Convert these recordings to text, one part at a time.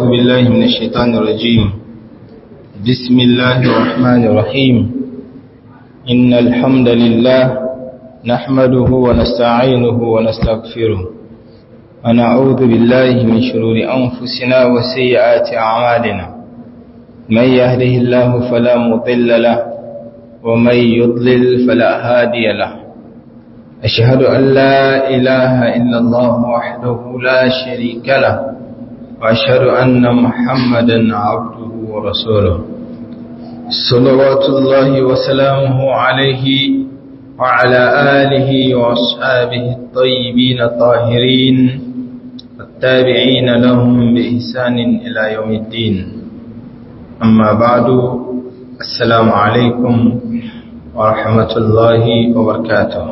أعوذ بالله من الشيطان الرجيم بسم الله الرحمن الرحيم إن الحمد لله نحمده ونستعينه ونستغفره ونعوذ بالله من شرور أنفسنا وسيئات أعمالنا من يهده الله فلا مضل له ومن يضلل فلا هادي له أشهد أن لا إله إلا الله وحده لا شريك له وأشهد أن محمدا عبده ورسوله صلوات الله وسلامه عليه وعلى آله وأصحابه الطيبين الطاهرين والتابعين لهم بإحسان إلى يوم الدين أما بعد السلام عليكم ورحمة الله وبركاته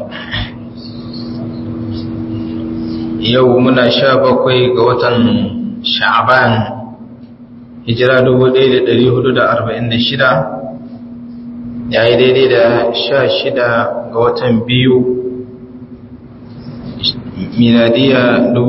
يومنا شابكوي قوة sha'aban hijira 1446 ya yi daidai da sha shida ga watan biyu miladiya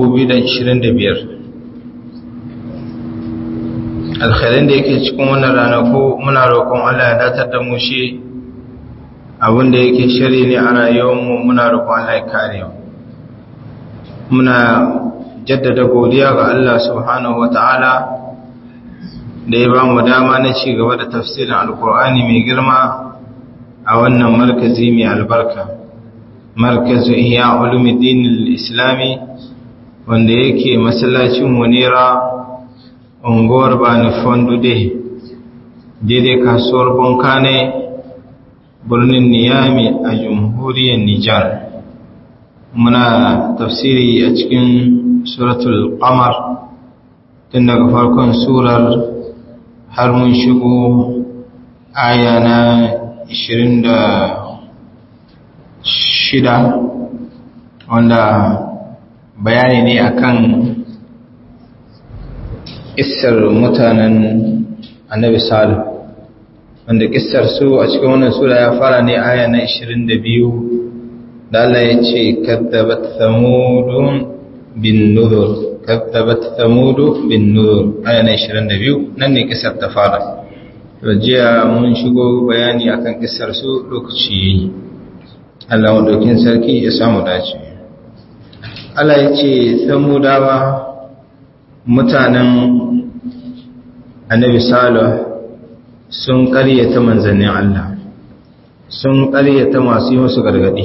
2025 alkhairin da yake cikin wannan ranaku muna roƙon Allah ya datar da mu shi abinda yake shari ne a rayuwarmu muna roƙon Allah ya kare muna jaddada godiya ga Allah subhanahu wa ta'ala da ya ba mu dama na ci gaba da tafsirin alkur'ani mai girma a wannan markazi mai albarka markazu iya ulumuddin islami wanda yake masallacin munira unguwar bani fondude daidai kasuwar bonkane birnin niyami a jamhuriyar nijar muna tafsiri a cikin suratul qamar tun daga farkon surar har mun shigo aya na 26 wanda bayani ne akan kissar mutanen annabi salih wanda kissar su a cikin wannan sura ya fara ne aya na 22 da Allah ya ce kaddabat thamudun bin nuzur kaddabat thamudu bin nuzur aya na 22 nan ne kisar ta fara jiya mun shigo bayani akan kisar su lokaci yayi Allah madaukin sarki ya samu dace Allah ya ce samudawa mutanen annabi salih sun ƙaryata manzannin Allah sun ƙaryata masu yi musu gargadi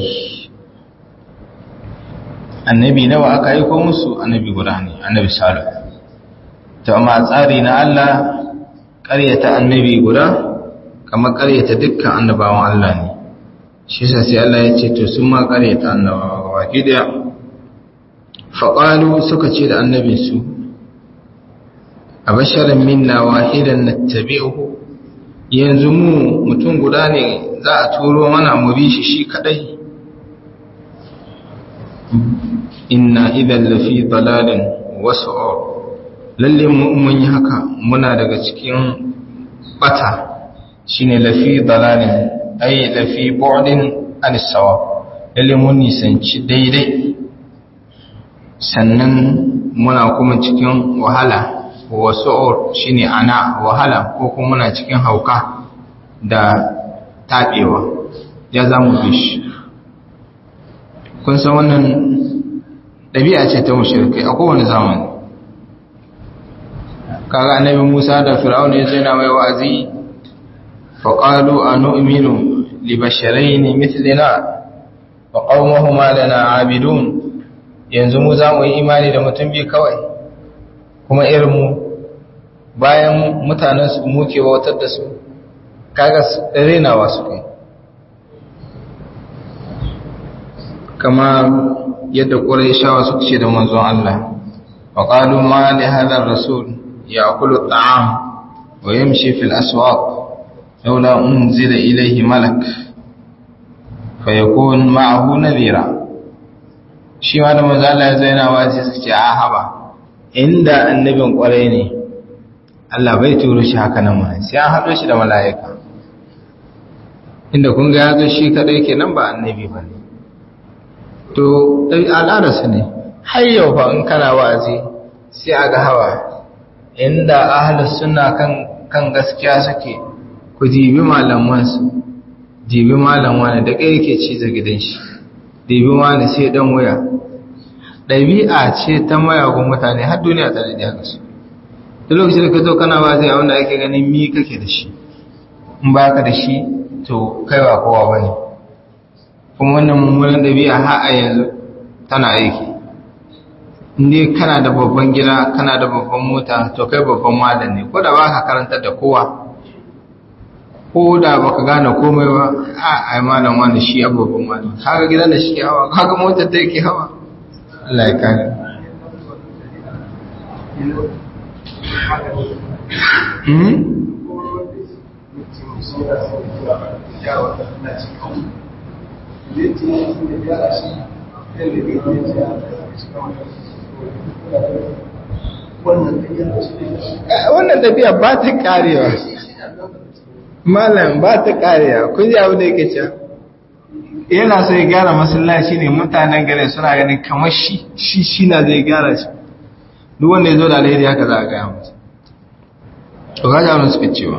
annabi nawa aka aiko musu annabi guda ne annabi salih to amma tsari na Allah ƙaryata annabi guda kamar ƙaryata dukkan annabawan Allah ne shi yasa sai Allah ya ce to sun ma ƙaryata annabawa baki daya faqalu suka ce da annabin su abasharan minna wahidan nattabi'uhu yanzu mu mutum guda ne za a turo mana mu bi shi shi kadai inna idan lafi dalalin wasu lalle mun yi haka muna daga cikin bata shine lafi dalalin ai lafi bu'din anisawa lalle mun nisanci daidai sannan muna kuma cikin wahala wasu shine ana wahala ko kuma muna cikin hauka da taɓewa ya zamu bishi kun san wannan ɗabi'a ce ta mushrikai a kowane zamani kaga annabi Musa da Fir'aun ya zo yana mai wa'azi fa qalu anu'minu li basharayn mithlina wa qaumuhuma lana 'abidun yanzu mu za mu yi imani da mutum biyu kawai kuma irin mu bayan mutanen su muke wautar da su kaga renawa su kai kama yadda ƙuraishawa suka ce da manzon Allah wa qalu ma li hadha ar-rasul ya'kulu at-ta'am wa yamshi fil aswaq laula unzila ilayhi malak fayakun ma'ahu nadhira shi ma da manzon Allah ya zaina wa sai suka ce a haba inda annabin ƙwarai ne Allah bai turo shi haka nan ma sai an haɗo shi da mala'ika inda kun ga ya zo shi kadai kenan ba annabi ba ne to al'adarsa ne har yau fa in kana wa'azi sai a ga hawa inda ahlus sunna kan kan gaskiya suke ku dibi malaman su dibi malam wani da kai yake ci da gidan shi dibi wani sai dan waya ɗabi'a ce ta mayagun mutane har duniya ta da haka su duk lokacin da ka zo kana ba zai wanda ake ganin mi kake da shi in ba ka da shi to kaiwa kowa ba ne kuma wannan mummunan ɗabi'a har a yanzu tana aiki inda kana da babban gida kana da babban mota to kai babban malam ne ko da ba ka karantar da kowa ko da ba ka gane komai ba a ai malam wani shi ya babban malam kaga gidan da shi ke hawa kaga motar da yake hawa Allah ya kare Hmm? wannan tafiya ba ta karewa malam ba ta karewa kun ji abu da yake cewa yana so ya gyara masallaci ne mutanen gare suna ganin kamar shi shi shi na zai gyara shi duk wanda ya zo da alheri haka za a gaya masa to kaji abin suka cewa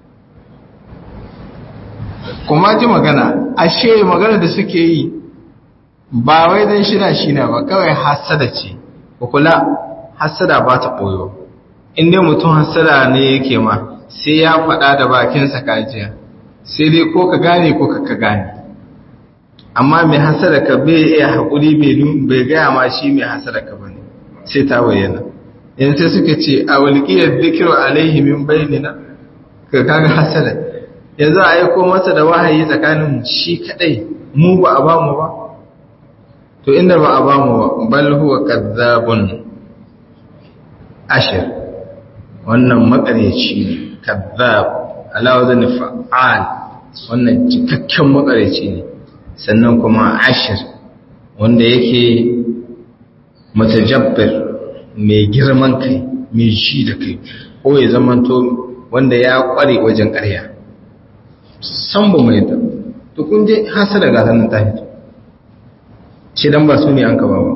kuma ji magana ashe magana da suke yi ba wai don shina shina ba kawai hasada ce kula hasada ba ta ɓoyo inda mutum hasada ne yake ma sai ya faɗa da bakinsa kajiya sai dai ko ka gane ko ka gane amma mai hasada ka bai iya haƙuri bai gaya ma shi mai hasada ka bane sai ta bayyana yanzu sai suka ce a walƙiyar zikiru alaihi min bainina ka kaga hasada yanzu a aiko masa da wahayi tsakanin shi kadai mu ba a bamu ba to inda ba a bamu ba bal huwa kadzabun ashir wannan makareci ne kadzab ala wazn fa'al wannan cikakken makareci ne sannan kuma ashir wanda yake mutajabbir mai girman kai mai shi da kai ko ya zamanto wanda ya kware wajen ƙarya san ba mai da to kun je hasada ga sanin ta hito shi dan ba su ne an ka ba ba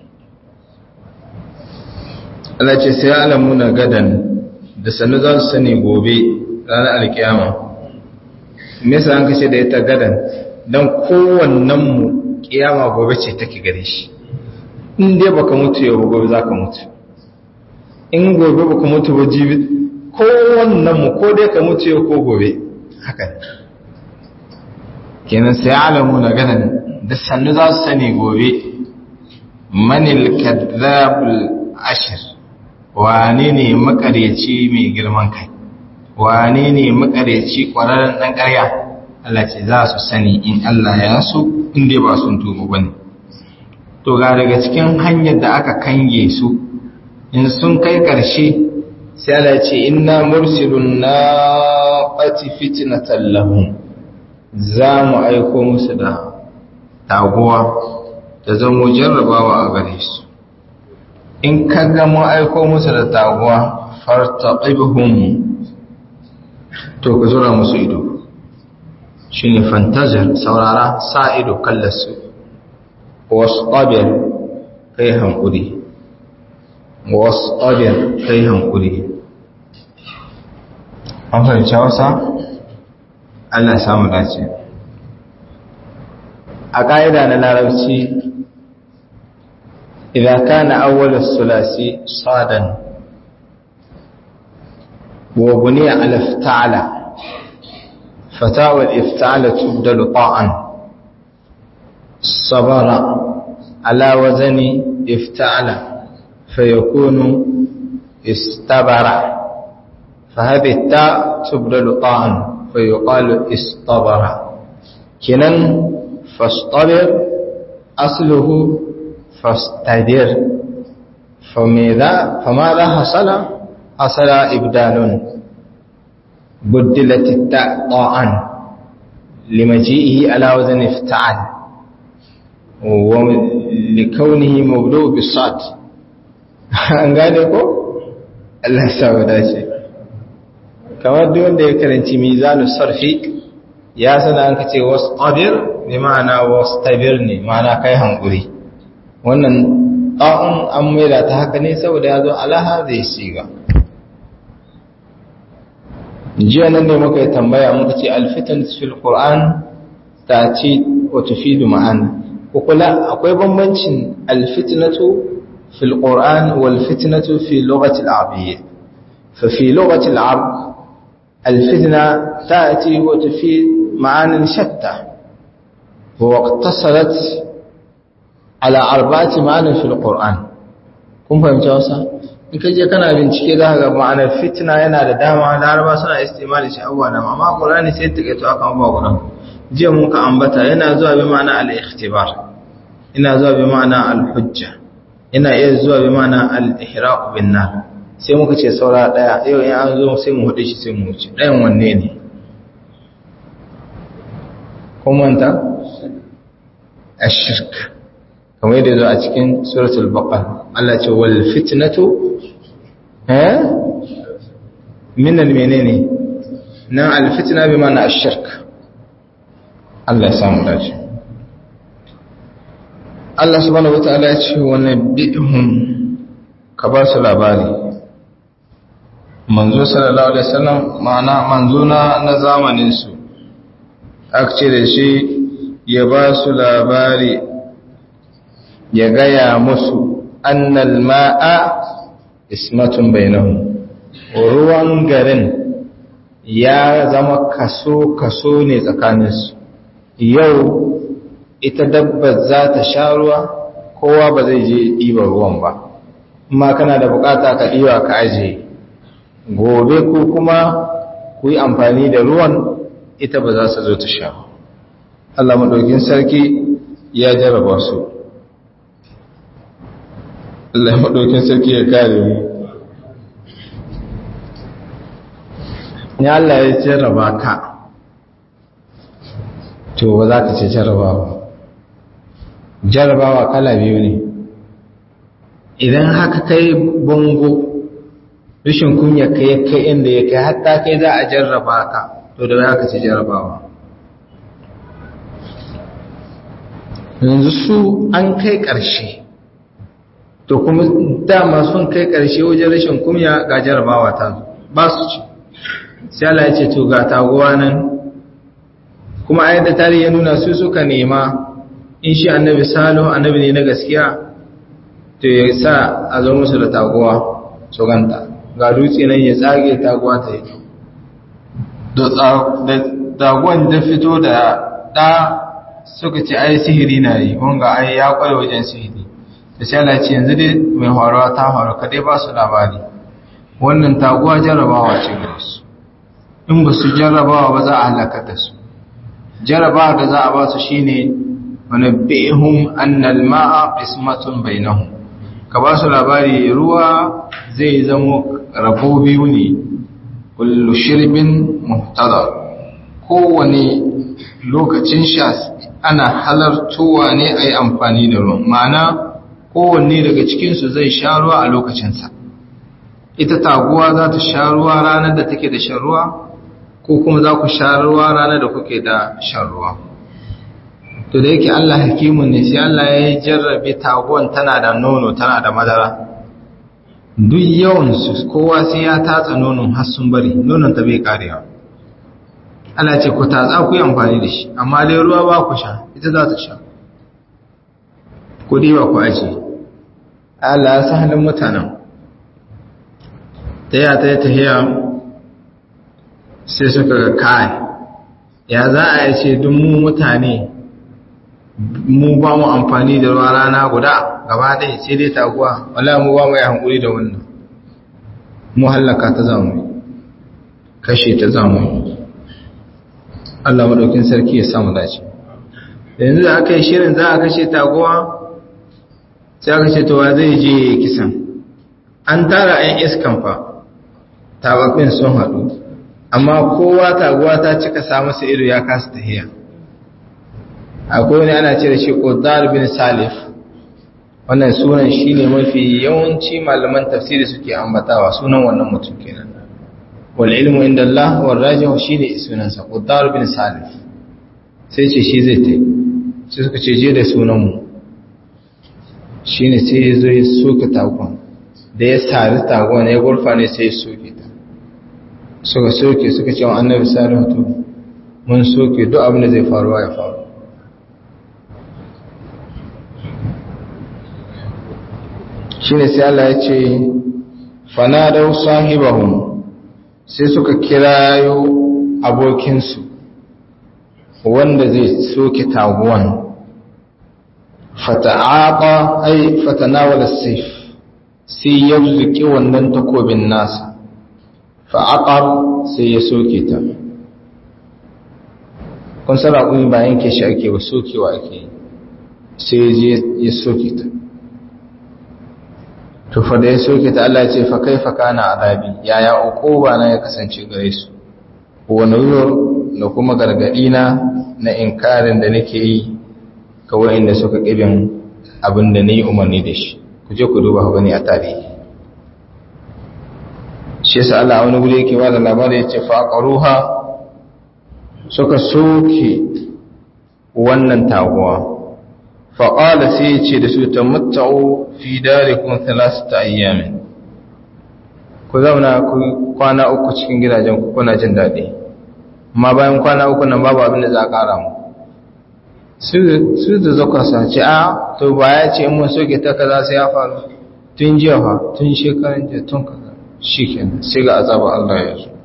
Allah ce sai alamu na gadan da sanu za su sani gobe ranar alkiyama me yasa an kace da ita gadan dan kowannen mu kiyama gobe ce take gare shi in dai baka mutu yau gobe zaka mutu in gobe baka mutu ba jibi kowannen mu ko dai ka mutu yau ko gobe haka ne kenan sai alamu na ganin da sannu za su sani gobe manil kadhabul ashir wane ne makaryaci mai girman kai wane ne makaryaci kwararren dan ƙarya Allah ce za su sani in Allah ya so in dai ba sun tuba bane to ga daga cikin hanyar da aka kange su in sun kai ƙarshe sai Allah ce inna mursilun naqati fitnatan lahum za mu aiko musu da taguwa da zama jarrabawa a gare su in ka ga mu aiko musu da taguwa fartaqibhum to ka zura musu ido shine fantazir saurara sa ido kallasu wasqabir kai hankuri wasqabir kai hankuri an fahimci wasa Allah samu dace a ƙa'ida na larabci idan kana awwalar sulasi sadan wa buniya al-ifta'ala fatawar ifta'ala tubdalu ta'an sabara ala wazani ifta'ala fayakunu istabara فهذه التاء تبدل طاعا فيقال اصطبر كنن فاصطبر أصله فاستدر فماذا فماذا حصل حصل إبدال بدلت التاء طاعا لمجيئه على وزن افتعل ولكونه مبدوء بالصاد an gane ko Allah ya sa dace kamar duk wanda ya karanci mizanu sarfi ya sana an kace wastabir ne ma'ana wastabir ne ma'ana kai hankuri wannan ta'un an maida ta haka ne saboda ya zo alaha zai shiga jiya nan ne muka yi tambaya muka ce alfitan fil qur'an ta ce wa tufidu ma'ana ko kula akwai bambancin alfitnatu fil qur'an wal fitnatu fi lughati al-arabiyya fa fi lughati al-arab الفتنة تأتي وتفيد معان شتى واقتصرت على أربعة معان في القرآن kun fahimci wasa in ka je kana bincike za ga ma'anar fitna yana da dama laraba suna istimali shi abuwa da amma qur'ani sai ta kaito akan ba guda jiya mun ka ambata yana zuwa bi ma'ana al-ikhtibar ina zuwa bi ma'ana al-hujja ina iya zuwa bi ma'ana al-ihraq bin nar sai muka ce saura daya yau in an zo sai mu hudu shi sai mu wuce ɗayan wanne ne kun manta ashirk kamar yadda zo a cikin suratul baqara Allah ce wal fitnatu eh min al menene nan al fitna bi ma'ana ashirk Allah ya samu dace Allah subhanahu wataala ya ce wa nabihum ka ba su labari manzo sallallahu alaihi wasallam ma'ana manzo na na zamanin su aka ce da shi ya ba su labari ya gaya musu annal ma'a ismatun bainahum ruwan garin ya zama kaso kaso ne tsakaninsu yau ita dabbar za ta sha ruwa kowa ba zai je ɗiba ruwan ba amma kana da bukata ka ɗiba ka ajiye gobe ku kuma ku yi amfani da ruwan ita ba za su zo ta sha Allah maɗaukin sarki ya jarraba su Allah maɗaukin sarki ya kare mu ya Allah ya jarraba ka to ba za ka ce jarrabawa jarrabawa kala biyu ne idan haka kai bango rashin kunya ka ya kai inda ya kai hatta kai za a jarraba ka to da za ka ci jarrabawa yanzu su an kai ƙarshe to kuma dama sun kai ƙarshe wajen rashin kunya ga jarrabawa ta ba su ci sai Allah ya ce to ga taguwa nan kuma a yadda tarihi ya nuna su suka nema in shi annabi salo annabi ne na gaskiya to ya sa a zo musu da taguwa su ganta ga dutse nan ya tsage taguwa ta yi da taguwan da fito da ɗa suka ce ai sihiri na yi wanga ai ya kware wajen sihiri da sai Allah ce yanzu dai mai horowa ta horo ka dai ba su labari wannan taguwa jarrabawa ce ga su in ba su jarrabawa ba za a halaka da su jarrabawa da za a ba su shine wani bihum annal ma'a ismatun bainahum ka ba su labari ruwa zai zamo rabo biyu ne kullu shirbin muhtadar kowane lokacin sha ana halartowa ne a yi amfani da ruwan ma'ana kowanne daga cikinsu zai sha ruwa a lokacinsa ita taguwa za ta sha ruwa ranar da take da shan ruwa ko kuma za ku sha ruwa ranar da kuke da shan ruwa to da yake Allah hakimun ne sai Allah ya jarrabe taguwan tana da nono tana da madara duk yawansu kowa sai ya tatsa nonon har sun bari nonon ta bai karewa Allah ce ku tatsa ku yi amfani da shi amma dai ruwa ba ku sha ita za ta sha ku diba ku aje Allah ya sa halin mutanen ta yi ta yi tahiya sai suka ga kai ya za a yi ce duk mu mutane mu ba mu amfani da ruwa rana guda gaba ɗaya sai dai taguwa wala mu ba mu yi hankuri da wannan mu hallaka ta zamu kashe ta zamu Allah maɗaukin sarki ya samu dace yanzu da aka yi shirin za a kashe taguwa sai aka ce towa zai je kisan an tara 'yan iskan fa tababbin sun haɗu amma kowa taguwa ta cika samu sa ido ya kasa tahiya akwai wani ana ce da shi ƙudar bin salif wannan sunan shi ne mafi yawanci malaman tafsiri suke ambatawa sunan wannan mutum kenan wal ilmu inda Allah wal rajih shi ne sunansa ƙudar bin salif sai ce shi zai tai sai suka ce je da sunan mu shi ne sai ya zo ya soka tagon da ya sari tagon ya gurfa ne sai ya soke ta suka soke suka ce wa annabi salihu to mun soke duk abin da zai faruwa ya faru shine sai Allah ya ce fanadau sahibahum sai suka kirayo abokinsu wanda zai soke taguwan fata'aqa ay fatanawala sayf sai ya zuki wannan takobin nasa fa'aqar sai ya soke ta kun san raƙumi ba yanke shi ake ba sokewa ake sai ya je ya soke ta to fa da ya soke ta Allah ya ce fa kaifa kana azabi yaya uquba na ya kasance gare su wa nuzur da kuma gargadi na na inkarin da nake yi ga wayanda suka kibin abin da nayi umarni da shi ku je ku duba gani a tarihi shi yasa Allah wani guri yake ba da labari yace fa qaruha suka soke wannan taguwa faƙala sai ya ce da su ta mutta'u fi darikun talasta ayyamin ku zauna ku kwana uku cikin gidajen ku kuna jin daɗi amma bayan kwana uku nan babu abin da za a ƙara mu su da zakwa sa ce a to ba ya ce mun soke ta kaza sai ya faru tun jiya fa tun shekaran jiya tun kaza shi kenan sai ga azabar Allah ya zo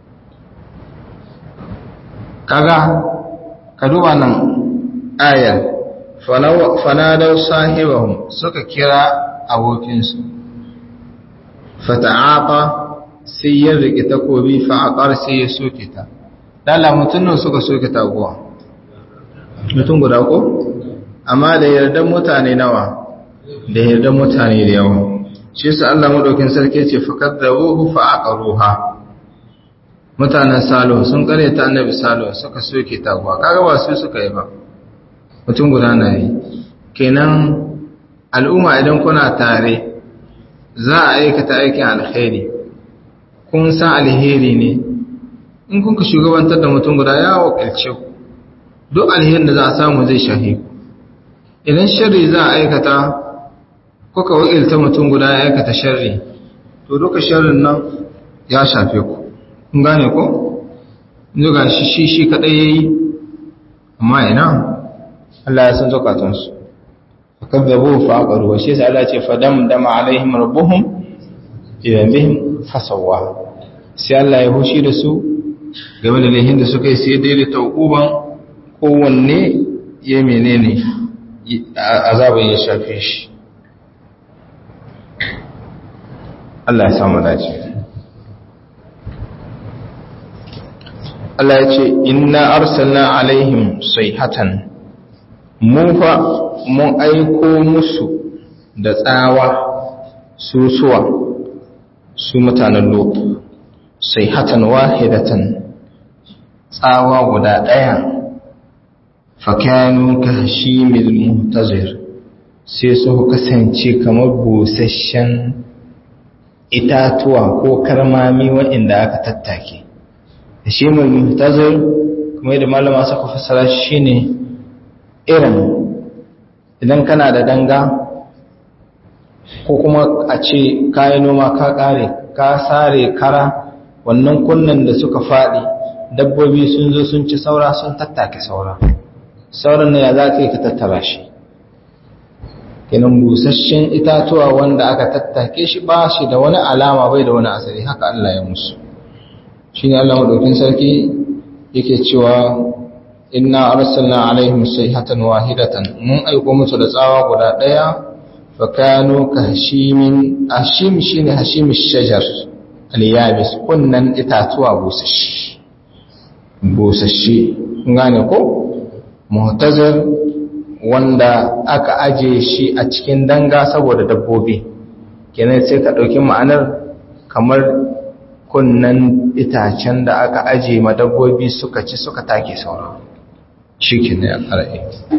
kaga ka duba nan ayar fanadar sahibahum suka kira abokinsu fata'aqa sai ya rike takobi fa'aqar sai ya soke ta dala mutunan suka soke taguwa mutum guda ko amma da yardan mutane nawa da yardan mutane da yawa shi yasa Allah madaukin sarki ce fakadzabuhu fa'aqaruha mutanen salo sun kare ta annabi salo suka soke taguwa kaga ba su suka yi ba mutum guda na yi kenan al'umma idan kuna tare za a aikata aikin alheri kun san alheri ne in kun ka shugabantar da mutum guda ya wakilce ku duk alherin da za a samu zai shahi ku idan sharri za a aikata kuka wakilta mutum guda ya aikata sharri to duka sharrin nan ya shafe ku kun gane ko? zuga shi shi shi kadai yayi amma ina Allah ya san zukatansu fakadzabu fa aqaru wa shi sai Allah ce fadam dama alaihim rabbuhum idan bihim fasawa sai Allah ya hushi da su game da lahin da suka yi sai dai da tauquban kowanne ya menene azabin ya shafe shi Allah ya samu dace Allah ya ce inna arsalna alaihim sayhatan mun fa mun aiko musu da tsawa susuwa su mutanen lot sayhatan wahidatan tsawa guda daya fakanu ka hashimil muhtazir sai su kasance kamar busasshen itatuwa ko karmami waɗanda aka tattake hashimil muhtazir kuma yadda malama suka fassara shine irin idan kana da danga ko kuma a ce kayan noma ka kare ka sare kara wannan kunnan da suka faɗi dabbobi sun zo sun ci saura sun tattake saura sauran na ya za ka yi ka tattara shi kenan busasshen itatuwa wanda aka tattake shi ba shi da wani alama bai da wani asali haka Allah ya musu shi ne Allah maɗaukin sarki yake cewa inna arsalna alaihim sayhatan wahidatan mun aiko musu da tsawa guda daya fa kanu ka hashimin hashim shine hashimish shajar al-yabis kunnan itatuwa busashi busashi gane ko muhtazir wanda aka aje shi a cikin danga saboda dabbobi kenan sai ka dauki ma'anar kamar kunnan itacen da aka aje ma dabbobi suka ci suka take sauran shi ke ne a ƙara'e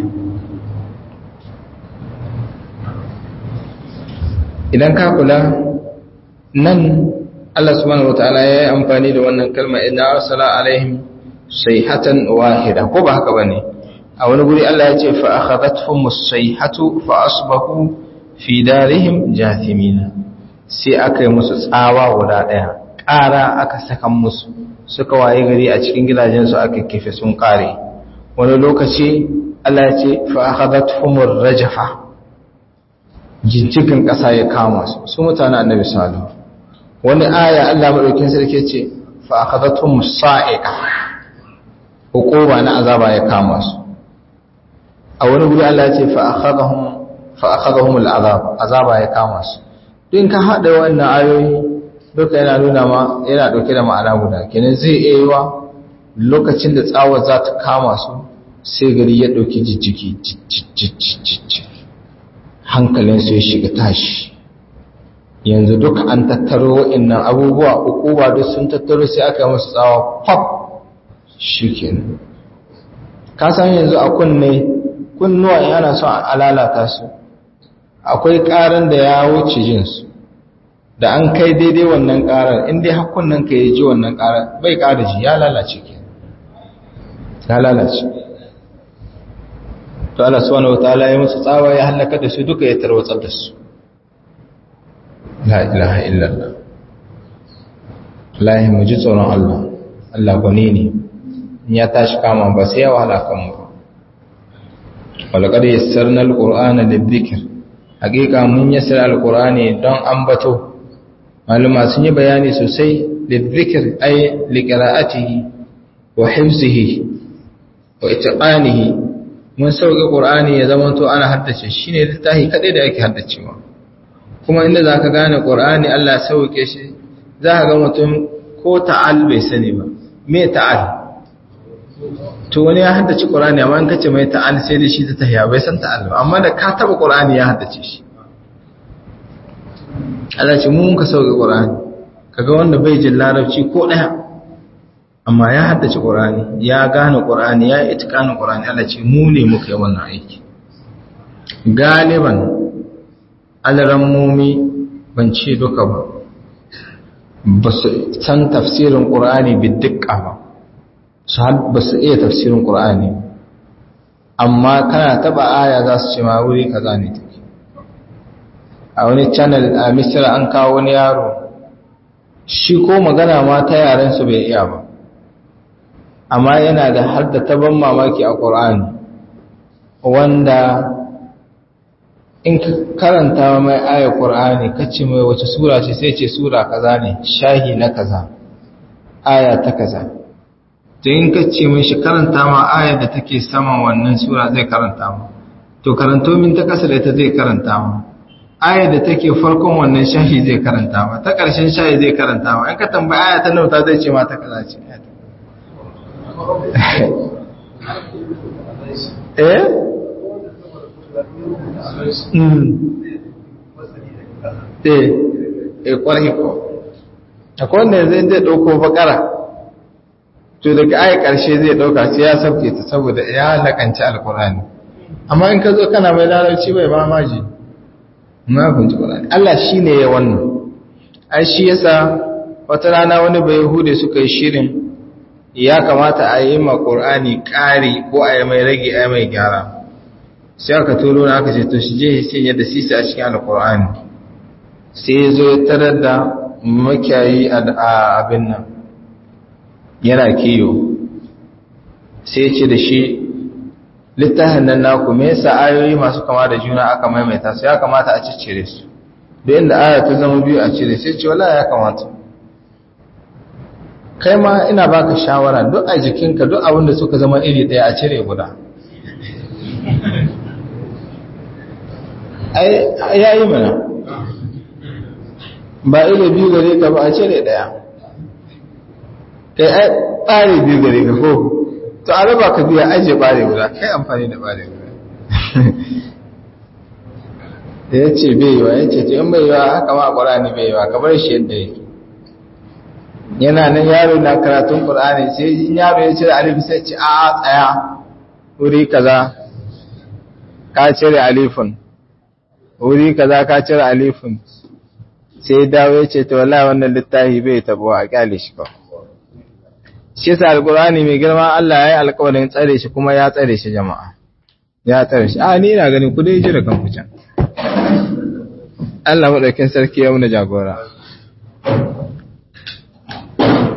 idan ka kula nan Allah subhanahu wata'ala ya yi amfani da wannan kalma idan arsala alaihim sayhatan wahida ko ba haka bane a wani guri Allah ya ce fa akhadathum as-sayhatu fa asbahu fi darihim jathimina sai aka yi musu tsawa guda daya ƙara aka saka musu suka waye gari a cikin gidajensu aka kife sun ƙare wani lokaci Allah ya ce fa akhadathumur rajfa jijjigan ƙasa ya kama su su mutanen annabi salihu wani aya Allah madaukin sarki ce fa akhadathum sa'iqa hukuma na azaba ya kama su a wani guri Allah ya ce fa akhadahum fa akhadahum al'azab azaba ya kama su din ka hada wannan ayoyi duka yana nuna ma yana dauke da ma'ana guda kenan zai iya yiwa lokacin da tsawar za ta kama su sai gari ya dauki jijjiki hankalin su ya shiga tashi yanzu duka an tattaro wa'annan abubuwa uku ba duk sun tattaro sai aka yi musu tsawa pop shikenan ka san yanzu a kunne kunnuwa in ana son a lalata su akwai ƙaran da ya wuce jinsu da an kai daidai wannan ƙarar inda hakunan ka yi ji wannan ƙarar bai ƙara ji ya lalace ke ya lalace to Allah subhanahu wataala ya musu tsawa ya halaka da su duka ya tarwatsar da su la ilaha illallah lahi mu ji tsoron Allah Allah gwani ne ya tashi kama ba sai ya wahala kan mu walaqad yassarna alqur'ana lidhikr haqiqa mun yassara alqur'ani don ambato maluma sun yi bayani sosai lidhikr ay liqira'atihi wa hifzihi wa itqanihi mun sauke qur'ani ya zama to ana haddace shine littafi kadai da yake haddacewa kuma inda zaka gane qur'ani Allah sauke shi zaka ga mutum ko ta'al bai sani ba me ta'al to wani ya haddace Qur'ani amma in kace mai ta'al sai da shi ta tahiya bai san ta'al ba amma da ka taba Qur'ani ya haddace shi Allah ce mun ka sauke Qur'ani kaga wanda bai jin larabci ko daya amma ya haddace Qur'ani ya gane Qur'ani ya itikana Qur'ani Allah ce mu ne muka yi wannan aiki galiban alarammomi ban ce duka ba ba su san tafsirin Qur'ani bi dukka ba su ba su iya tafsirin ƙur'ani amma kana taba aya za su ce ma wuri kaza ne take a wani channel a misira an kawo wani yaro shi ko magana ma ta yaren su bai iya ba amma yana da har da taban mamaki a ƙur'ani wanda in ka karanta mai aya ƙur'ani kace mai wace sura ce sai ce sura kaza ne shahi na kaza aya ta kaza to in ka ce mai shi karanta ma ayar da take saman wannan sura zai karanta ma to karanto min ta kasa da ita zai karanta ma ayar da take farkon wannan shahi zai karanta ma ta ƙarshen shahi zai karanta ma in ka tambayi aya ta nauta zai ce ma ta kaza ce eh eh eh kwarai ko akwai wanda zai zai ɗauko bakara to daga ayi ƙarshe zai ɗauka sai ya sauke ta saboda ya lakanci alkurani amma in ka zo kana mai larabci bai ba maji ma kunci ƙurani Allah shi ne ya wannan ai shi yasa wata rana wani bai hude suka yi shirin ya kamata a yi ma ƙurani ƙari ko a yi mai rage a yi mai gyara sai aka turo na aka ce to shi je sai yadda sisa a cikin alkurani sai ya zo ya tarar da makiyayi a abin nan yana kiyo sai ce da shi littafin nan naku me yasa ayoyi masu kama da juna aka maimaita su ya kamata a ciccire su da inda aya ta zama biyu a cire sai ce wala ya kamata kai ma ina baka shawara duk a jikinka duk abin da suka zama iri ɗaya a cire guda ai yayi mana ba iri biyu gare ka ba a cire ɗaya kai ai ɓare biyu gare ka ko to a raba ka biya ajiye ɓare guda kai amfani da ɓare guda da ya ce bai yiwa ya ce to in bai yiwa haka ma ƙwarani bai yiwa ka bar shi yadda yake yana nan yaro na karatun ƙwarani sai in yaro ya cire alif sai ce a tsaya wuri kaza ka cire alifun wuri kaza ka cire alifun sai dawo ya ce to wallahi wannan littafi bai tabo a kyale shi ba shi yasa alqur'ani mai girma Allah ya yi alƙawarin tsare shi kuma ya tsare shi jama'a ya tsare shi a ni ina ganin ku dai jira kan kucan Allah madaukin sarki ya muna jagora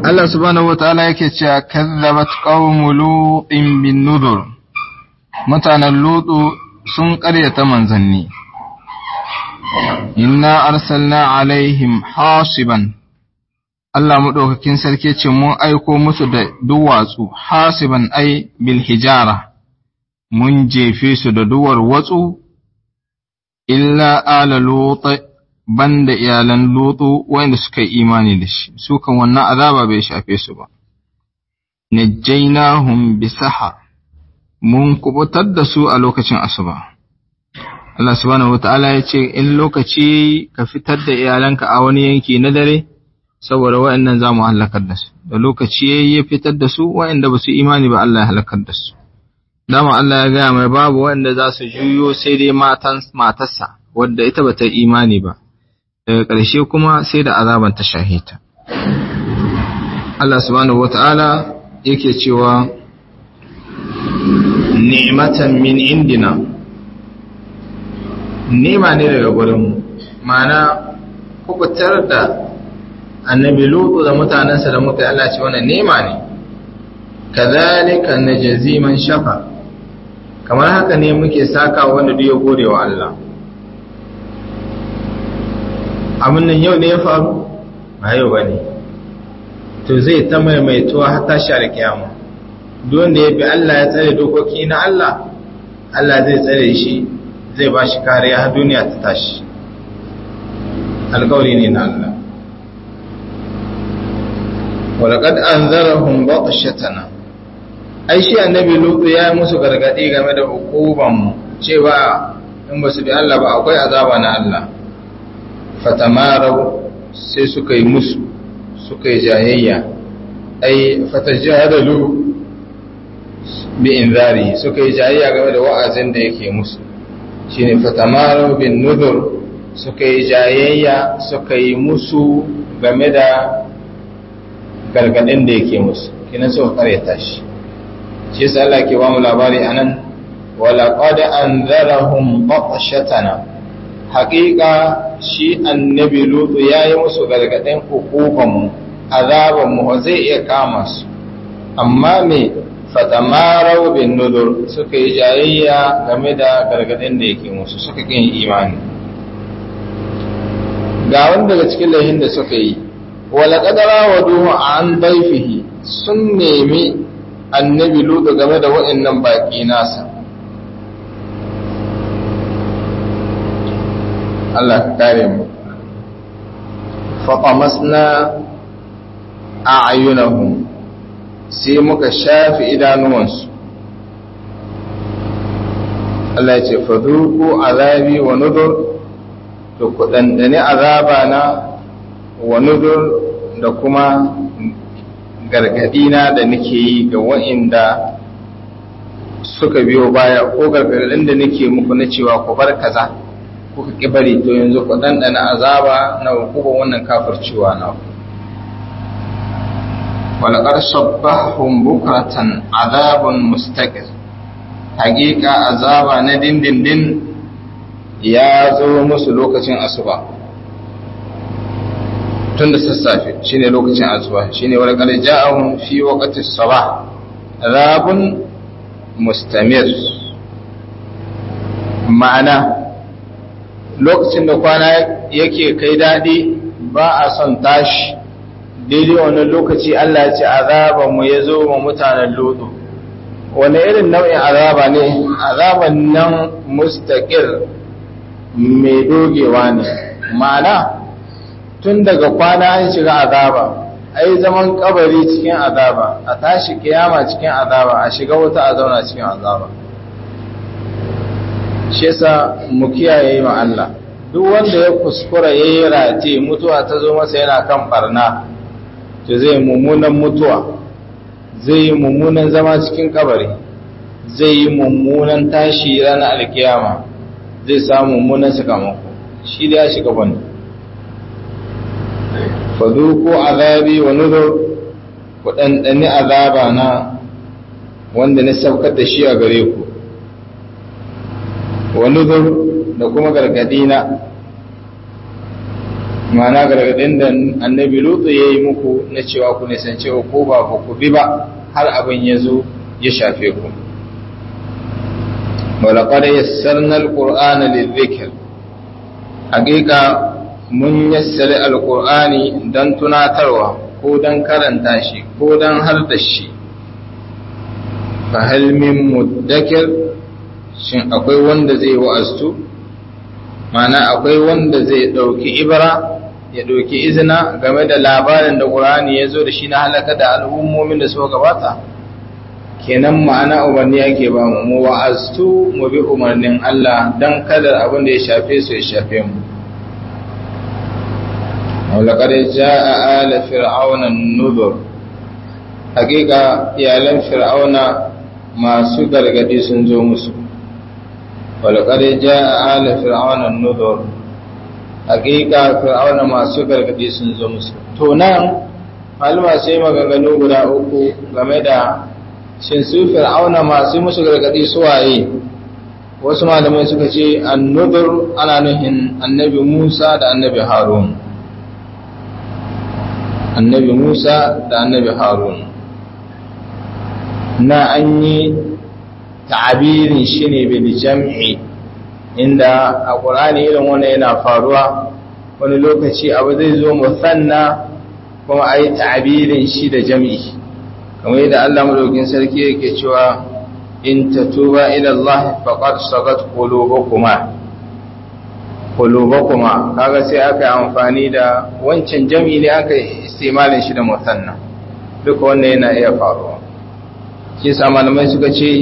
Allah subhanahu wataala yake cewa kazzabat qaumu lutin bin nuzur mutanen lutu sun ƙaryata manzanni inna arsalna alaihim hasiban Allah maɗaukakin sarki ce mun aiko musu da duwatsu hasiban ai bil hijara mun jefe su da duwar watsu illa ala lutu banda iyalan lutu wanda suka yi imani da shi su kan wannan azaba bai shafe su ba najjaynahum bisaha mun kubutar da su a lokacin asuba Allah subhanahu wata'ala ya ce in lokaci ka fitar da iyalanka a wani yanki na dare saboda wa'annan za mu halakar da su da lokaci ya fitar da su wa'anda ba su imani ba Allah ya halakar da su dama Allah ya gaya mai babu wa'anda za su juyo sai dai matan matarsa wadda ita ba ta imani ba daga ƙarshe kuma sai da azaban ta shahita Allah subhanahu wata'ala yake cewa ni'matan min indina nema ne daga gurinmu mana kubutar da annabi lutu da mutanensa da muka Allah ce wannan nema ne kazalika najzi man shafa kamar haka ne muke saka wanda duk ya gode wa Allah abin nan yau ne ya faru ba yau bane to zai ta maimaituwa har tashi alkiyama duk wanda ya bi Allah ya tsare dokoki na Allah Allah zai tsare shi zai ba shi kariya har duniya ta tashi alkawari ne na Allah walaƙad an zarahun baƙashatana ai shi annabi lutu ya yi musu gargaɗi game da hukubanmu cewa in ba su bi Allah ba akwai azaba na Allah fatamarau sai suka yi musu suka yi jayayya ai fatajadalu bi inzari suka yi jayayya game da wa'azin da yake musu shine fatamaru bin nuzur suka yi jayayya suka yi musu game da gargadin da yake musu kinan suka karyata shi shi yasa Allah ke ba mu labari anan wala qad anzarahum batshatana haqiqa shi annabi lutu yayi musu gargadin hukuman mu azaban mu zai iya kama su amma me fatamarau bin nudur suka yi jayayya game da gargadin da yake musu suka kin imani ga wanda daga cikin lahin da suka yi wala qadara wa duhu an daifihi sun nemi annabi lutu game da waɗannan baki nasa Allah ka kare mu faqamasna a'yunahum sai muka shafi idanuwansu Allah ya ce fadurku azabi wa nudur da ku ɗanɗani azaba na wa nudur da kuma gargadina da nake yi ga wa'inda suka biyo baya ko gargadin da nake muku na cewa ku bar kaza kuka ki bari to yanzu ku ɗanɗana azaba na hukuban wannan kafircewa na ku ولقد صبحهم بكرة عذاب مستقر حقيقة عذاب ندين دين دين يا زو musu lokacin asuba tun da sassafe shine lokacin asuba shine wala qad ja'ahum fi waqti as-sabah azabun mustamir ma'ana lokacin da kwana yake kai dadi ba a son tashi daidai wannan lokaci Allah ya ce azaba mu ya zo ma mutanen lodo wani irin nau'in azaba ne azaban nan mustaqir mai dogewa ne ma'ana tun daga kwana an shiga azaba ai zaman kabari cikin azaba a tashi kiyama cikin azaba a shiga wuta a zauna cikin azaba shi yasa mu kiyaye ma Allah duk wanda ya kuskura yayi rate mutuwa ta zo masa yana kan barna to zai mummunan mutuwa zai yi mummunan zama cikin kabari zai yi mummunan tashi ranar alkiyama zai samu mummunan sakamako shi da ya shiga wani faduku azabi wa nuzur ku ɗanɗani azaba na wanda na saukar da shi a gare ku wa nuzur da kuma gargadi na ma'ana gargadin da annabi lutu ya yi muku na cewa ku nisance ko ba ku bi ba har abin ya zo ya shafe ku walaƙar yassarnar ƙur'ana lizikir hakika mun yassari alƙur'ani don tunatarwa ko don karanta shi ko don har da shi fahalmin muddakir shin akwai wanda zai wa'astu mana akwai wanda zai ɗauki ibra ya ɗauki izina game da labarin da ƙur'ani ya zo da shi na halaka da al'ummomin da suka gabata kenan ma'ana umarni ake ba mu mu wa'aztu mu bi umarnin Allah dan kada abin da ya shafe su ya shafe mu ولقد جاء آل فرعون النذر حقيقة iyalan fir'auna masu gargadi sun zo musu ولقد جاء آل فرعون النذر حقيقة فرعون masu gargadi sun zo musu to nan malama sai maganganu guda uku game da shin su fir'auna masu musu gargadi suwaye wasu malamai suka ce annudur ana nuhin annabi Musa da annabi Harun annabi Musa da annabi Harun na an yi ta'abirin shi ne bil jam'i inda a ƙur'ani irin wannan yana faruwa wani lokaci abu zai zo musanna kuma a yi ta'abirin shi da jam'i kamar yadda Allah madaukin sarki yake cewa in tatuba ila Allah faqad sagat qulubukuma qulubukuma kaga sai aka yi amfani da wancan jam'i ne aka istimalin shi da musanna duka wannan yana iya faruwa shi sa malamai suka ce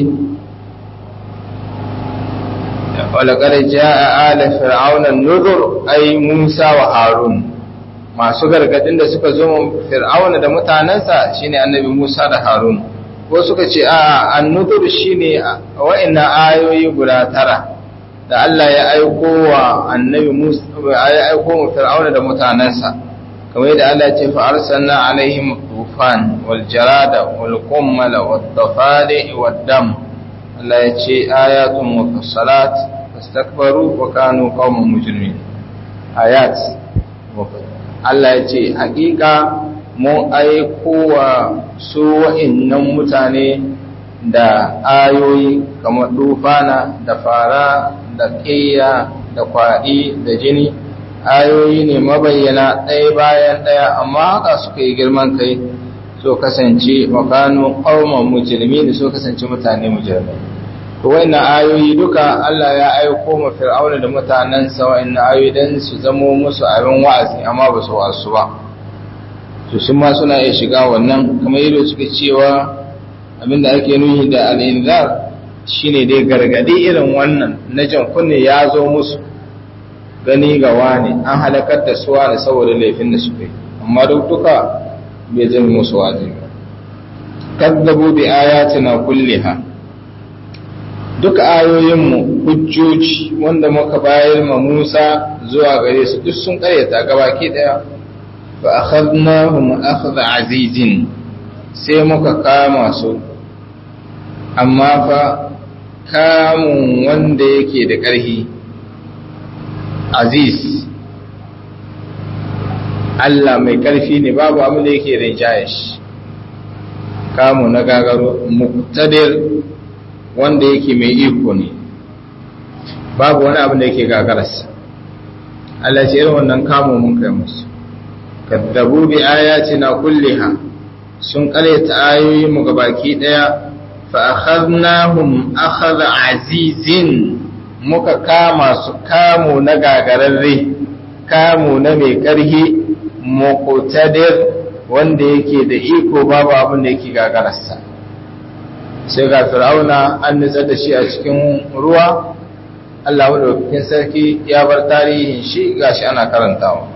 ولقد جاء آل فرعون النذر أي موسى وهارون masu gargadin da suka zo fir'auna da mutanensa shine annabi Musa da Harun ko suka ce a annudur shine wa'annan ayoyi guda tara da Allah ya aiko wa annabi Musa ya aiko mu fir'auna da mutanensa kamar yadda Allah ya ce fa arsalna alaihim tufan wal jarada wal qummal wad dafadi wad dam Allah ya ce ayatun mufassalat fastakbaru wa kanu qauman mujrimin ayat Allah ya ce hakika mun aiko wa su wa'innan mutane da ayoyi kamar dufana da fara da ƙiyya da kwaɗi da jini ayoyi ne mabayyana ɗaya bayan ɗaya amma haka suka yi girman kai so kasance makanu ƙauman mujirmi da so kasance mutane mujirmai to wannan ayoyi duka Allah ya aiko ma fir'auna da mutanensa wa'annan ayoyi dan su zamo musu abin wa'azi amma ba su wasu ba to sun ma suna iya shiga wannan kamar yadda suka cewa abinda ake nuhi da al'inzar shine dai gargadi irin wannan na jan kunne ya zo musu gani ga wani an halakar da suwa da saboda laifin da suka yi amma duk duka bai zama musu wa'azi ba kadzabu bi ayatina kulliha duk ayoyinmu hujjoji wanda muka bayar ma Musa zuwa gare su duk sun karyata gabaki daya fa akhadnahum akhdha azizin sai muka kama su amma fa kamun wanda yake da ƙarfi aziz Allah mai ƙarfi ne babu abin da yake rinjaye shi kamu na gagaro muktadir wanda yake mai iko ne babu wani abin da yake gagararsa Allah ce irin wannan kamo mun kai musu kaddabu bi ayatina kulliha sun karyata ayoyin mu gabaki daya fa akhadnahum akhadha azizin muka kama su kamo na gagararre kamo na mai karhi muqtadir wanda yake da iko babu abin da yake gagararsa sai ga fir'auna an nutsar da shi a cikin ruwa Allah madaukakin sarki ya bar tarihin shi gashi ana karantawa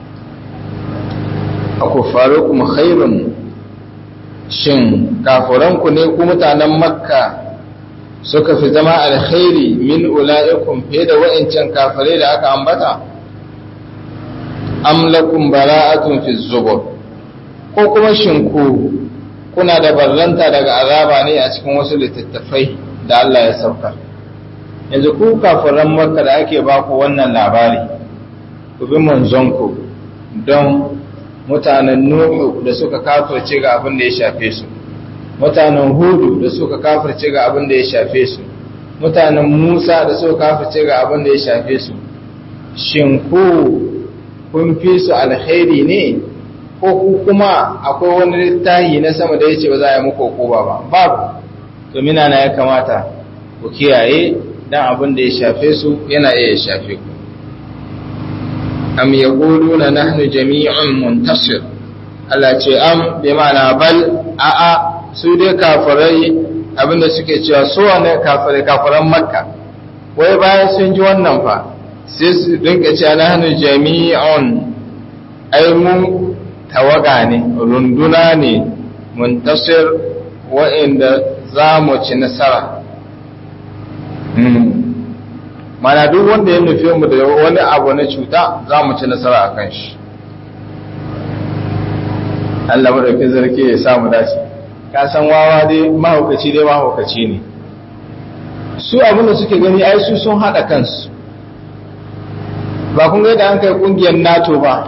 akufarukum khairun shin kafuranku ne ku mutanen makka suka fi zama alkhairi min ula'ikum fiye da wa'incan kafirai da aka ambata am lakum bara'atun fi zubur ko kuma shin ku kuna da barranta daga azaba ne a cikin wasu littattafai da Allah ya saukar yanzu ku kafiran makka da ake ba ku wannan labari ku bi manzonku don mutanen nuhu da suka kafirce ga abin da ya shafe su mutanen hudu da suka kafirce ga abin da ya shafe su mutanen musa da suka kafirce ga abin da ya shafe su shin ku kun fi su alkhairi ne ko ku kuma akwai wani littahi na sama da ya ce ba za a yi muku hukuma ba babu to mina na ya kamata ku kiyaye dan abin da ya shafe su yana iya shafe ku am yaquluna nahnu jami'un muntasir Allah ce am bi ma'ana bal a a su dai kafirai abinda suke cewa su wane kafirai kafiran makka wai bayan sun ji wannan fa sai su dinka cewa nahnu jami'un ai mu tawaga ne runduna ne muntasir wa'inda za mu ci nasara mana duk wanda ya nufi mu da wani abu na cuta za mu ci nasara a kan shi Allah madaukin zarki ya samu dace ka san wawa dai mahaukaci dai mahaukaci ne su abin da suke gani ai su sun haɗa kansu ba kun ga da an kai ƙungiyar nato ba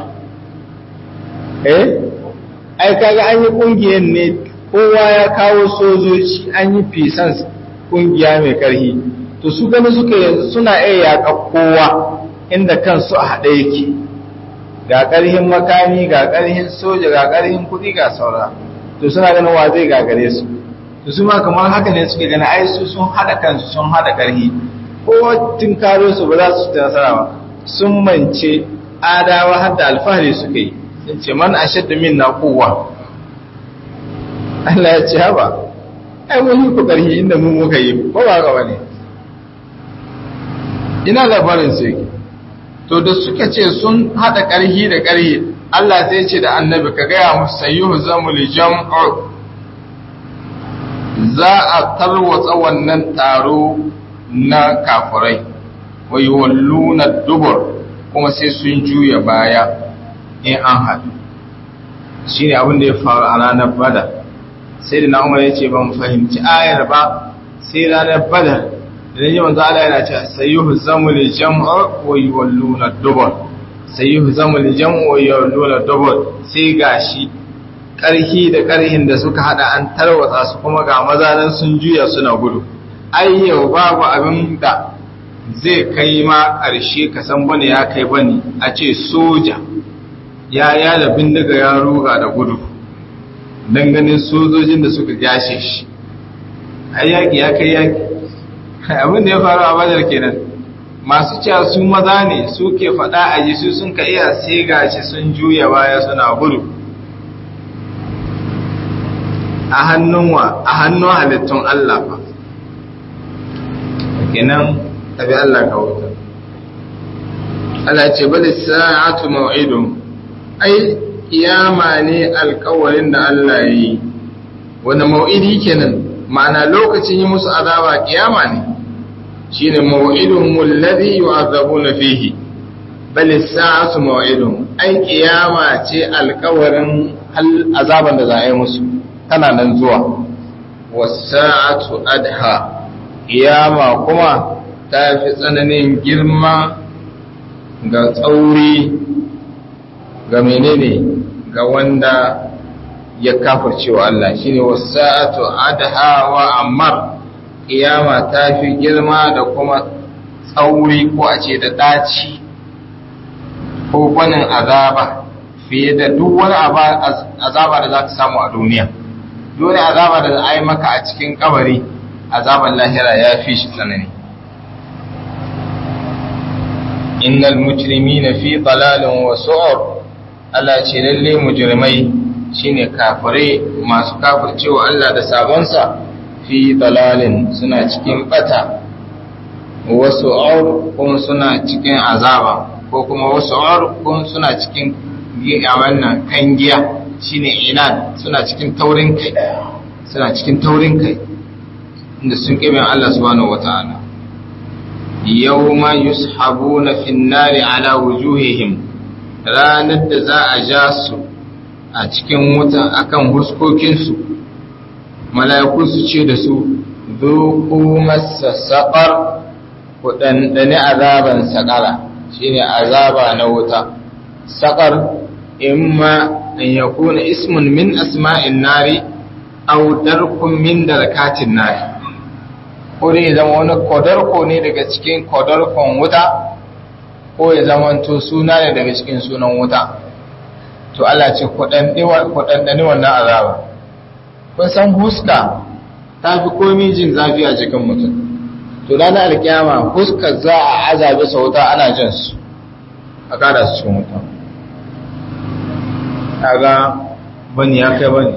eh ai kaga an yi ƙungiyar ne kowa ya kawo sojoji an yi fisan ƙungiya mai ƙarfi to su gani suka yanzu suna iya yaƙa kowa inda kansu a haɗe yake ga ƙarhin makami ga ƙarhin soja ga ƙarhin kuɗi ga saura to suna ganin wa zai gagare su to su ma kamar haka ne suke gani ai su sun haɗa kansu sun haɗa ƙarhi ko tun karo su ba za su ci nasara ba sun mance adawa har da alfahari suka yi sun ce man ashaddu minna quwwa Allah ya ce haba ai mun yi ku ƙarhi inda mu muka yi ba ba ga wani ina labarin su yake to da suka ce sun hada ƙarhi da ƙarhi Allah zai ce da annabi ka gaya musu sayyuhu zamul jam'u za a tarwatsa wannan taro na kafirai wa yuwalluna dubur kuma sai sun juya baya in an haɗu shine abin da ya faru a ranar badar sai da na umar ya ce ban fahimci ayar ba sai ranar badar da yi manzo Allah yana cewa sayyuhu zamul jam'u wa yuwalluna dubur sayyuhu zamul jam'u wa yuwalluna dubur sai gashi karhi da karhin da suka hada an tarwatsa su kuma ga maza nan sun juya suna gudu ai yau babu abin da zai kai ma karshe ka san bane ya kai bane a ce soja ya yada bindiga ya ruga da gudu dan ganin sojojin da suka gashe shi ai yaki ya kai yaki abin da ya faru a badar kenan masu cewa su maza ne su ke faɗa a ji su sun ka iya sai gashi sun juya baya suna gudu a hannun wa a hannun halittun Allah fa kenan tabi Allah ka wuta Allah ce bali sa'atu maw'idun ai kiyama ne alkawarin da Allah yi wani maw'idi kenan ma'ana lokacin yi musu azaba kiyama ne shine maw'idun alladhi yu'azabuna fihi bal as-sa'atu maw'idun ai kiyama ce alkawarin azaban da za a yi musu tana nan zuwa was-sa'atu adha kiyama kuma ta fi tsananin girma ga tsauri ga menene ga wanda ya kafircewa Allah shine wasa'atu adha wa ammar kiyama ta fi girma da kuma tsauri ko a ce da daci ko gwanin azaba fiye da duk wani azaba da za ka samu a duniya dole azaba da za a yi maka a cikin kabari azaban lahira ya fi shi tsanani innal mujrimina fi dalalin wa su'ur Allah ce lalle mujrimai shine kafirai masu kafircewa Allah da sabonsa fi dalalin suna cikin bata wasu aur kuma suna cikin azaba ko kuma wasu aur kuma suna cikin wannan kan giya shine inad suna cikin taurin kai suna cikin taurin kai inda sun kibe Allah subhanahu wataala yawma yushabuna fin nari ala wujuhihim ranar da za a ja su a cikin wuta akan huskokinsu mala'iku su ce da su zuku masa saƙar ku ɗanɗani azaban saƙara shine azaba na wuta saƙar imma an yakuna ismun min asma'in nari aw darkun min darakatin nari ko dai zama wani kodarko ne daga cikin kodarkon wuta ko ya zama to suna ne daga cikin sunan wuta to Allah ce kuɗanɗani wannan azaba kun san huska ta fi komi jin zafi a cikin mutum to ranar alkiyama huskar za a azabe sa wuta ana jin su a kada su cikin wuta kaga bani ya kai bani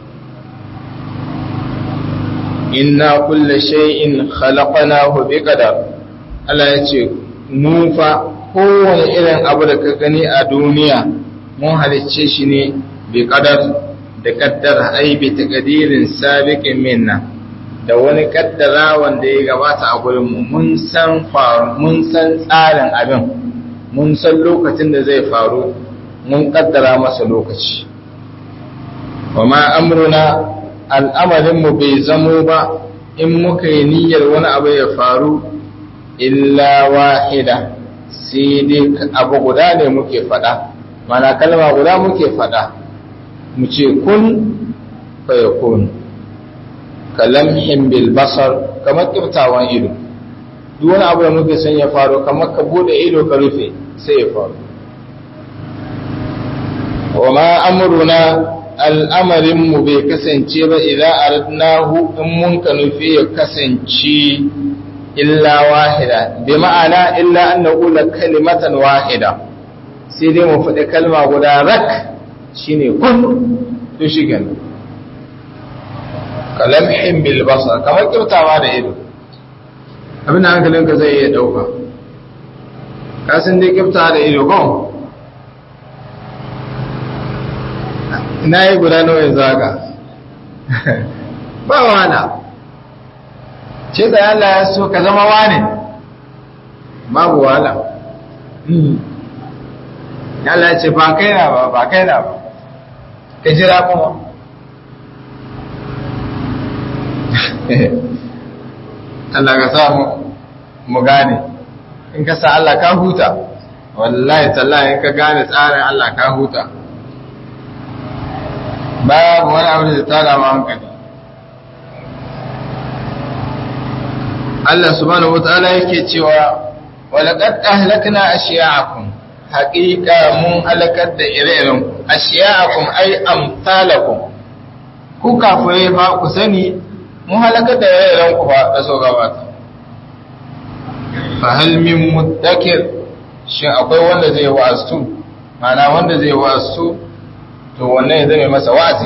inna kulle shay'in khalaqnahu biqadar Allah ya ce mu fa kowane irin abu da ka gani a duniya mun halicce shi ne bi qadar da kaddara ai bi taqdirin sabiqin minna da wani kaddara wanda ya gabata a gurin mu mun san faru mun san tsarin abin mun san lokacin da zai faru mun kaddara masa lokaci wa ma amruna al'amarin mu bai zamo ba in muka yi niyyar wani abu ya faru illa wahida sai dai abu guda ne muke faɗa mana kalma guda muke faɗa mu ce kun fa yakun kalamhin bil basar kamar kiftawan ido duk wani abu da muke son ya faru kamar ka bude ido ka rufe sai ya faru wa ma amruna al'amarin mu bai kasance ba idan aradnahu in mun ka nufi ya kasance illa wahida bi ma'ana illa an naqula kalimatan wahida sai dai mu faɗi kalma guda rak shine kun to shi kenan kalamhin bil basar kamar kyautawa da ido abin da hankalinka zai iya dauka ka san dai kyautawa da ido ko ina yi guda nawa yanzu haka ba wana ce da Allah ya so ka zama wane babu wala Allah ya ce ba kai na ba ba kai na ba ka jira kuma Allah ka sa mu gane in ka sa Allah ka huta wallahi tallahi in ka gane tsarin Allah ka huta babu wani abu da tada ma hankali Allah subhanahu wataala yake cewa walaqad ahlakna ashiya'akum haqiqa mun halakar da ire-iren ashiya'akum ay amsalakum ku kafirai ba ku sani mun halakar da ire-iren ku ba da so gabata fa hal min muddakir shin akwai wanda zai wa'azu mana wanda zai wa'azu to wannan ya zame masa wa'azi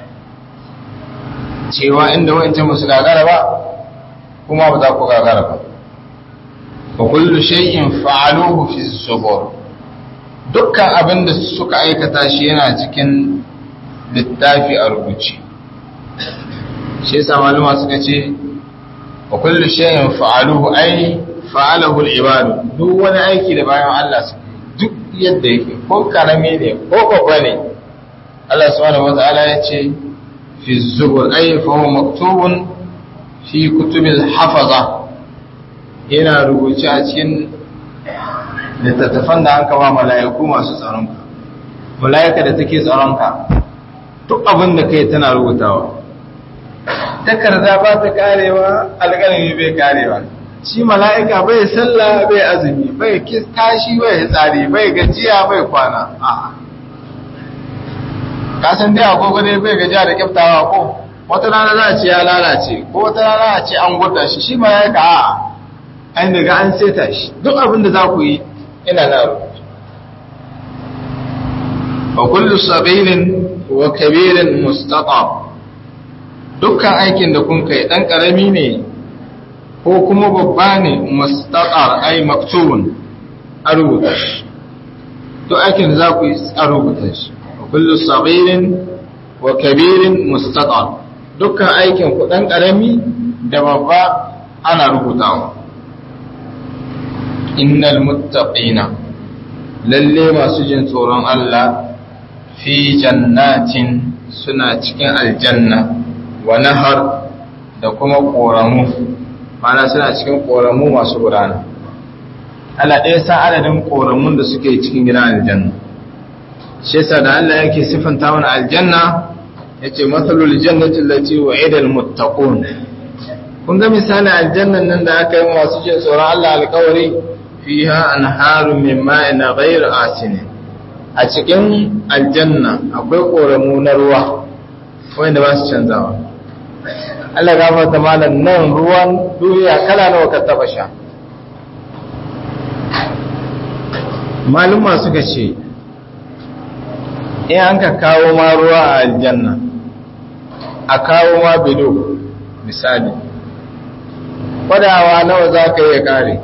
cewa inda wancan musu gagara ba kuma ba za ku gagara ba wa kullu shay'in fa'aluhu fi zubur dukkan abin da suka aikata shi yana cikin littafi a rubuce shi yasa maluma suka ce wa kullu shay'in fa'aluhu ai fa'alahu al-ibadu duk wani aiki da bayan Allah su duk yadda yake ko karami ne ko babba ne Allah subhanahu wata'ala ya ce fi zubur ai fa huwa maktubun fi kutubil hafaza yana rubuce a cikin littattafan da aka ba mala'iku masu tsaronka mala'ika da take tsaronka duk abin da kai tana rubutawa takarda ba ta karewa alƙalami bai karewa shi mala'ika bai sallah bai azumi bai tashi bai tsari bai gajiya bai kwana a'a kasan dai agogo dai bai gajiya da kyaftawa ko wata rana za a ce ya lalace ko wata rana a ce an gwada shi shi mala'ika a'a an daga an seta shi duk abin da za ku yi ina na rubutu wa kullu sabirin wa kabirin mustaqab dukkan aikin da kun kai dan karami ne ko kuma babba ne mustaqar ai maktubun a rubuta shi duk aikin da za ku yi a rubuta shi wa kullu sabirin wa kabirin mustaqar dukkan aikin ku dan karami da babba ana rubutawa innal muttaqina lalle masu jin tsoron Allah fi jannatin suna cikin aljanna wa nahar da kuma koramu mana suna cikin koramu masu gudana Allah ɗaya sa adadin koramun da suke cikin gidan aljanna shi yasa da Allah yake sifanta mana aljanna yace mathalul jannati allati wa'ida almuttaqun kun ga misalin aljannan nan da aka yi masu jin tsoron Allah alƙawari fiha anharun min ma'in ghayr asin a cikin aljanna akwai koramu na ruwa wanda ba su canzawa Allah gafarta malam nan ruwan duniya kala nawa ka taba sha maluma suka ce in an ka kawo ma ruwa a aljanna a kawo ma bido misali kwadawa nawa za ka iya kare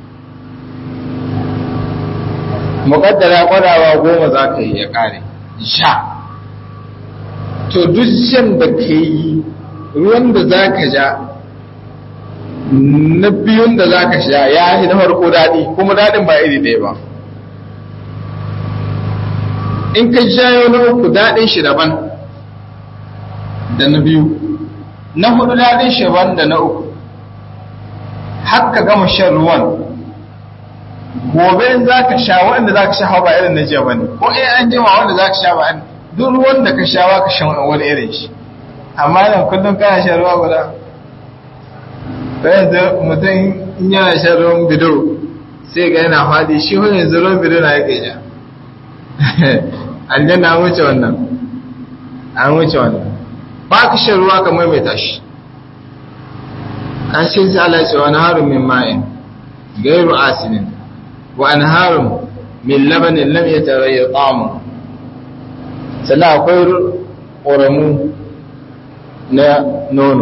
mukaddara kwadawa goma za ka iya kare sha to duk shan da ka yi ruwan da za ka sha na biyun da za ka sha ya yi na farko daɗi kuma daɗin ba iri ɗaya ba in ka shayo na uku daɗin shi daban da na biyu na hudu daɗin shi daban da na uku har ka gama shan ruwan gobe in za ka sha wanda za ka sha ba irin na jiya ba ne ko in an jima wanda za ka sha ba duk ruwan da ka sha ba ka shan wani irin shi amma nan kullum kana shan ruwa guda bayan da mutum in yana shan ruwan bido sai ga yana faɗi shi wani yanzu ruwan bido na yake ja aljanna an wuce wannan an wuce wannan ba ka shan ruwa ka maimaita shi an shi sai Allah ce wani harun min ma'in gairu asinin wa an harun min labanin lam ya tarayyar tsamu sannan akwai ƙoramu na nono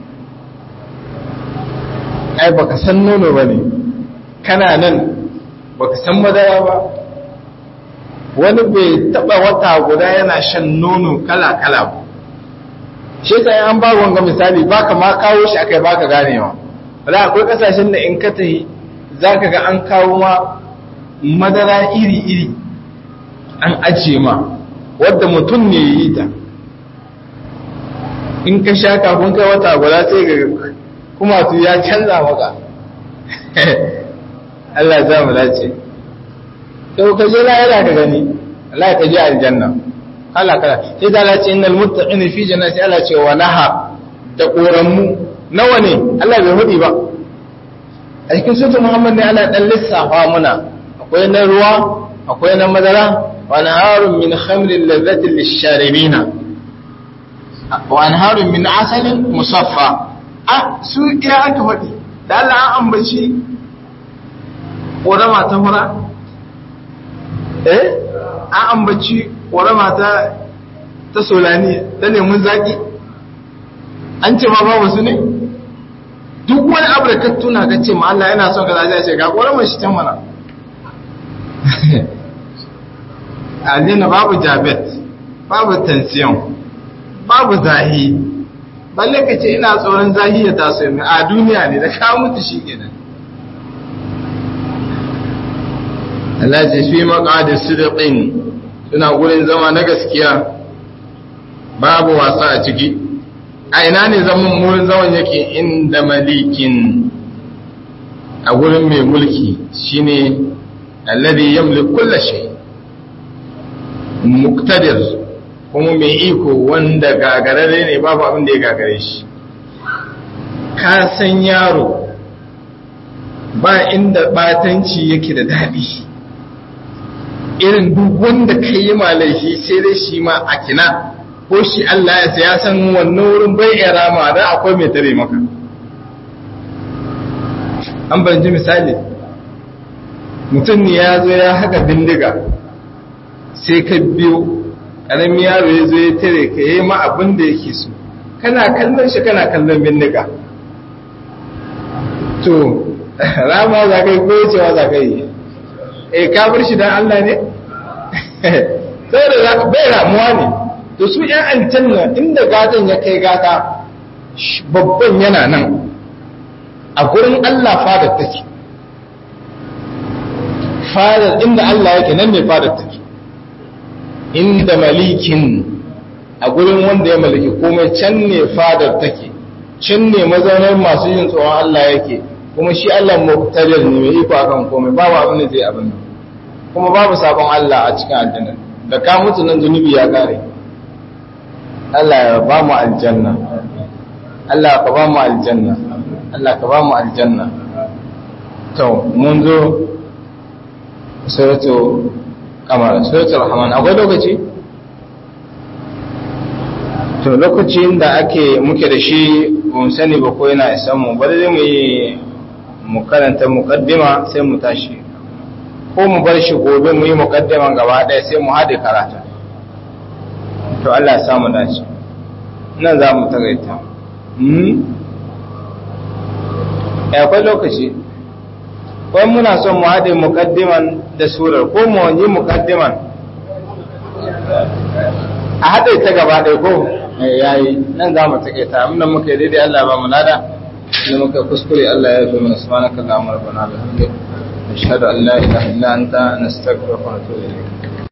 ai baka san nono ba ne kana nan baka san madara ba wani bai taba wata guda yana shan nono kala-kala ba shi ta an ba wanga misali baka ma kawo shi akai baka ganewa wala akwai kasashen da in ka tahi zaka ga an kawo ma madara iri-iri an ajiye ma wadda mutum ne yi ta in ka sha kafin kai wata guda sai ga kuma su ya canza maka Allah ya mu dace to ka je lahira ka gani Allah ka je aljanna Allah kala sai da Allah ce innal muttaqina fi jannati Allah ce wa naha da koranmu nawa ne Allah bai hudi ba a cikin sunan Muhammad ne Allah dan lissafa muna akwai na ruwa akwai na madara wa naharun min khamrin ladhatin lisharibina wa anharun min asalin musaffa a su iya aka faɗi da Allah an ambaci ƙorama ta fara eh an ambaci ƙorama ta ta solani ta lemun zaƙi an ce ma babu su ne duk wani abu da ka tuna ka ce ma Allah yana son ka zaje ce ga ƙoramar shi can mana aljanna babu jabet babu tension babu zahi balle ka ce ina tsoron zahi ya taso mai a duniya ne da ka mutu shi kenan Allah ce fi maqadis sidqin suna gurin zama na gaskiya babu wasa a ciki a ina ne zaman wurin zaman yake inda malikin a gurin mai mulki shine alladhi yamliku kulli shay muqtadir kuma mai iko wanda gagarare ne babu abin da ya gagare shi ka san yaro ba inda batanci yake da daɗi irin duk wanda ka yi malaishi sai dai shi ma a kina ko shi Allah ya ya san wannan wurin bai iya rama dan akwai mai tare maka an ban ji misali mutum ne ya zo ya haka bindiga sai ka biyo ƙaramin yaro ya zo ya tare ka yi ma abin da yake so kana kallon shi kana kallon bindiga to rama za ka yi ko cewa za ka yi eh ka bar shi dan Allah ne sai da za ka bai ramuwa ne to su ‘yan aljanna inda gatan ya kai gata babban yana nan a gurin Allah fadar take fadar inda Allah yake nan ne fadar take inda malikin a gurin wanda ya malaki komai can ne fadar take can ne mazaunar masu yin tsoron Allah yake kuma shi Allah muqtadir ne mai iko akan komai babu abin da zai abin kuma babu sabon Allah a cikin aljanna da ka mutu nan zunubi ya kare Allah ya ba mu aljanna Allah ka ba mu aljanna Allah ka ba mu aljanna to mun zo suratu kamar suratu rahman akwai lokaci to lokacin da ake muke da shi mun sani ba ko yana isan mu ba zai mu yi mu karanta muqaddima sai mu tashi ko mu bar shi gobe mu yi muqaddima gaba ɗaya sai mu haɗe karatu to Allah ya samu dace nan za mu tagaita hmm akwai lokaci wai muna son mu haɗe muqaddiman da surar ko mu yi muqaddiman a haɗe ta gaba ɗaya ko yayi nan za mu tagaita amma muka yi daidai Allah ba mu nada da muka kuskure Allah ya fi mana subhanaka Allahumma rabbana bihamdika nashhadu an la ilaha illa anta nastaghfiruka wa natubu ilayk